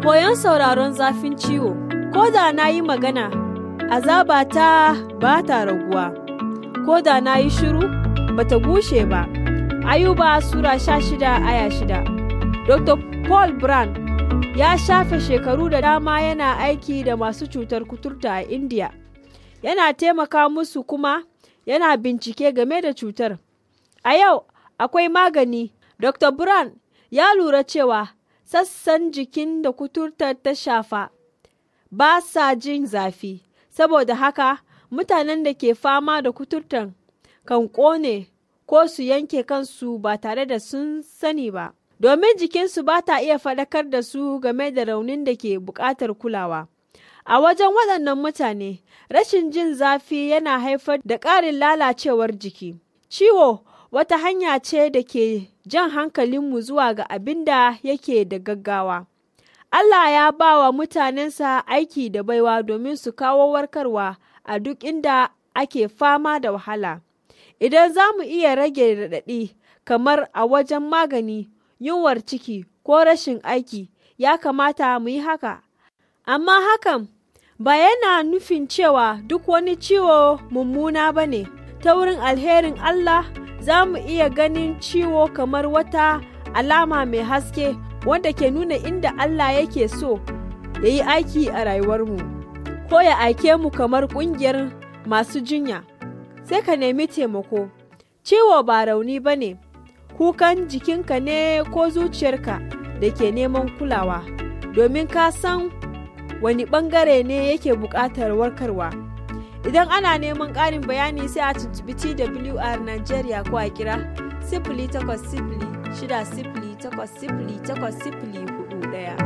Koyon sauraron zafin ciwo, ko da na yi magana, azaba ta ba ta raguwa, ko da na yi shiru, ba ta gushe ba. Ayuba Sura sha shida aya shida. Dr. Paul Brand ya shafe shekaru da dama yana aiki da masu cutar kuturta a India. Yana taimaka musu kuma yana bincike game da cutar. A yau akwai magani. Dr. Brand ya lura cewa sassan jikin da kuturtar ta shafa ba sa jin zafi, saboda haka mutanen da ke fama da kuturtar kan ƙone ko su yanke kansu ba tare da sun sani ba. Domin jikinsu ba ta iya faɗakar da su game da raunin da ke buƙatar kulawa. A wajen waɗannan mutane, rashin jin zafi yana haifar da ƙarin lalacewar jiki. Ciwo wata hanya ce da ke jan hankalinmu zuwa ga abin da yake da gaggawa. Allah ya ba wa mutanensa aiki da baiwa domin su kawo warkarwa a duk inda ake fama da wahala. Idan za mu iya rage raɗaɗi kamar a wajen magani, yunwar ciki ko rashin aiki, ya kamata mu yi haka. Amma hakan ba yana nufin cewa duk wani ciwo mummuna ba ne, ta wurin alherin Allah za mu iya ganin ciwo kamar wata alama mai haske wanda ke nuna inda Allah yake so ya yi aiki a rayuwarmu, ko ya aike mu kamar ƙungiyar masu jinya. Sai ka nemi taimako, ciwo ba rauni ba ne, kukan jikinka ne ko zuciyarka da ke neman kulawa, domin ka san wani ɓangare ne yake buƙatar warkarwa. Idan ana neman ƙarin bayani sai a tuntubi TWR Nigeria ko a kira sifili takwas sifili shida sifili takwas sifili takwas sifili hudu ɗaya.